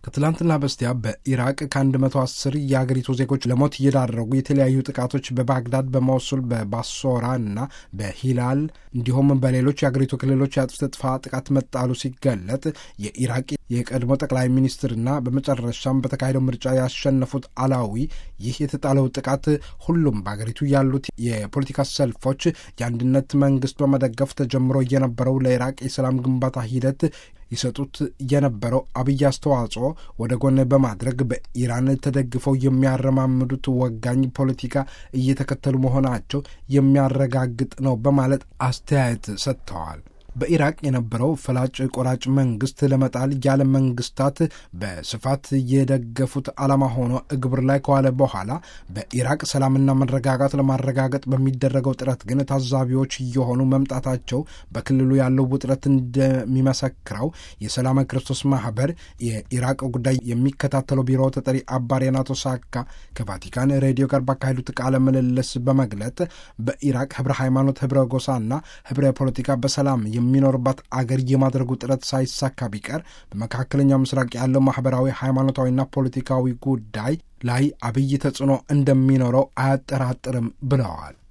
ከትላንትና በስቲያ በኢራቅ ከ110 የአገሪቱ ዜጎች ለሞት እየዳረጉ የተለያዩ ጥቃቶች በባግዳድ፣ በሞሱል፣ በባሶራ እና በሂላል እንዲሁም በሌሎች የአገሪቱ ክልሎች የአጥፍቶ ጠፊ ጥቃት መጣሉ ሲገለጥ የኢራቅ የቀድሞ ጠቅላይ ሚኒስትርና በመጨረሻም በተካሄደው ምርጫ ያሸነፉት አላዊ ይህ የተጣለው ጥቃት ሁሉም በአገሪቱ ያሉት የፖለቲካ ሰልፎች የአንድነት መንግስት በመደገፍ ተጀምሮ የነበረው ለኢራቅ የሰላም ግንባታ ሂደት ይሰጡት የነበረው አብይ አስተዋጽኦ ወደ ጎን በማድረግ በኢራን ተደግፈው የሚያረማምዱት ወጋኝ ፖለቲካ እየተከተሉ መሆናቸው የሚያረጋግጥ ነው በማለት አስተያየት ሰጥተዋል። በኢራቅ የነበረው ፈላጭ ቆራጭ መንግስት ለመጣል የዓለም መንግስታት በስፋት የደገፉት ዓላማ ሆኖ እግብር ላይ ከዋለ በኋላ በኢራቅ ሰላምና መረጋጋት ለማረጋገጥ በሚደረገው ጥረት ግን ታዛቢዎች እየሆኑ መምጣታቸው በክልሉ ያለው ውጥረት እንደሚመሰክረው የሰላም ክርስቶስ ማህበር የኢራቅ ጉዳይ የሚከታተለው ቢሮ ተጠሪ አባ ሬናቶ ሳካ ከቫቲካን ሬዲዮ ጋር ባካሄዱት ቃለ ምልልስ በመግለጥ በኢራቅ ህብረ ሃይማኖት፣ ህብረ ጎሳና ህብረ ፖለቲካ በሰላም የሚኖርባት አገር የማድረጉ ጥረት ሳይሳካ ቢቀር በመካከለኛው ምስራቅ ያለው ማህበራዊ ሃይማኖታዊና ፖለቲካዊ ጉዳይ ላይ አብይ ተጽዕኖ እንደሚኖረው አያጠራጥርም ብለዋል።